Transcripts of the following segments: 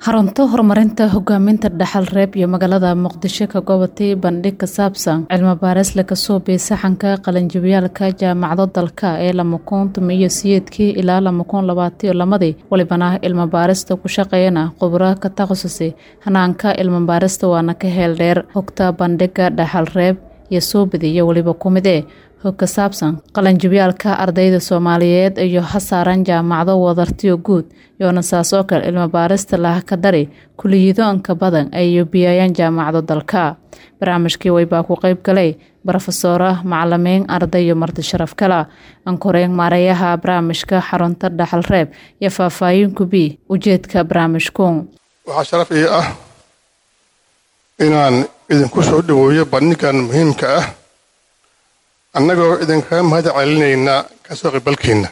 xarunta horumarinta hogaaminta dhaxal reeb iyo magaalada muqdisho ka gobatay bandhig ka saabsan cilmi baaris laga soo biisaxanka qalinjibiyaalka jaamacado dalka ee lamakuun tumiyo siyeedkii ilaa lamakuun labaatiyo lamadii walibana cilmi baarista ku shaqeeyana khubro ka takhasusay hanaanka cilmi baarista waana ka heel dheer hogta bandhiga dhaxal reeb iyo suubidi iyo weliba kumide hog ka saabsan qalinjibyaalka ardayda soomaaliyeed iyo hasaaran jaamacado wadartiyo guud yoona saas oo kale cilmi baarista laha ka dari kuliyadoonka badan ay yubiyayaan jaamacado dalka barnaamijkii waybaa ku qeyb galay brofesora macalimiin arday iyo marti sharaf kala ankoreen maareeyaha barnaamijka xarunta dhaxal reeb iyo faahfaahin kubi ujeedka barnaamijku waxaa sharaf ii ah inaan idinku soo dhaweeyo bandhigan muhiimka ah annagoo idinkaga mahad celinaynaa kasoo qibalkiinna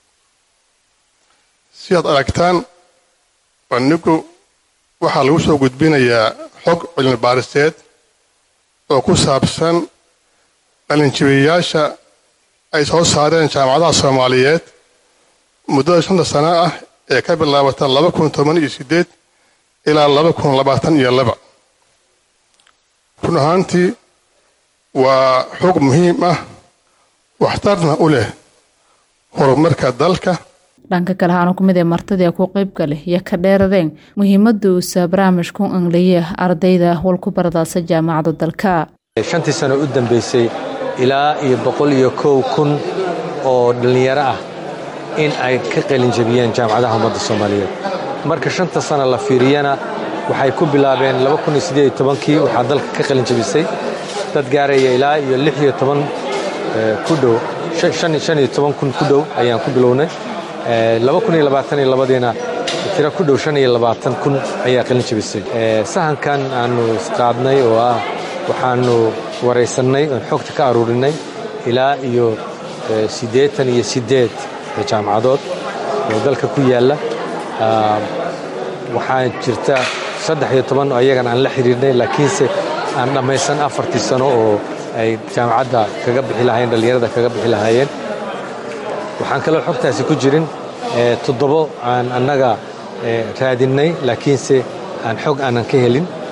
sidaad aragtaan bandhigu waxaa lagu soo gudbinayaa xog cilmi baariseed oo ku saabsan qalinjibiyayaasha ay soo saareen jaamacadaha soomaaliyeed muddada shanta sano ah ee ka bilaabata laba kun toban iyo siddeed ilaa laba kun labaatan iyo laba run ahaantii waa xog muhiim ah waxtarna u leh horumarka dalka dhanka kale haana ku mid ee martadii ku qeybgale iyo ka dheeradeen muhiimada uusa barnaamijku angliya ardayda walku baradaasa jaamacada dalka shantii sano u dambaysay ilaa iyo boqol iyo kow kun oo dhallinyaro ah in ay ka qalinjabiyeen jaamacadaha ummadda soomaaliyeed marka shanta sano la fiiriyana waxay ku bilaabeen kii waxaa dalka ka qalinjabisay dad gaaraya ilaa iyo lixiyo toban ku dhow shaniyo toban kun ku dhow ayaan ku bilownay diina tiro ku dhow shan iyo labaatan kun ayaa qalin jabisay sahankan aanu isqaadnay oo ah waxaanu waraysannay oon xogta ka aruurinay ilaa iyo siddeetan iyo siddeed jaamacadood oo dalka ku yaalla waxaa jirta saddex iyo toban oo ayagan aan la xidhiirnay laakiinse aan dhammaysan afartii sano oo ay jaamacadda kaga bixi lahaayeen dhallinyarada kaga bixi lahaayeen waxaan kaloo xogtaasi ku jirin toddobo aan annaga raadinnay laakiinse aan xog aanan ka helin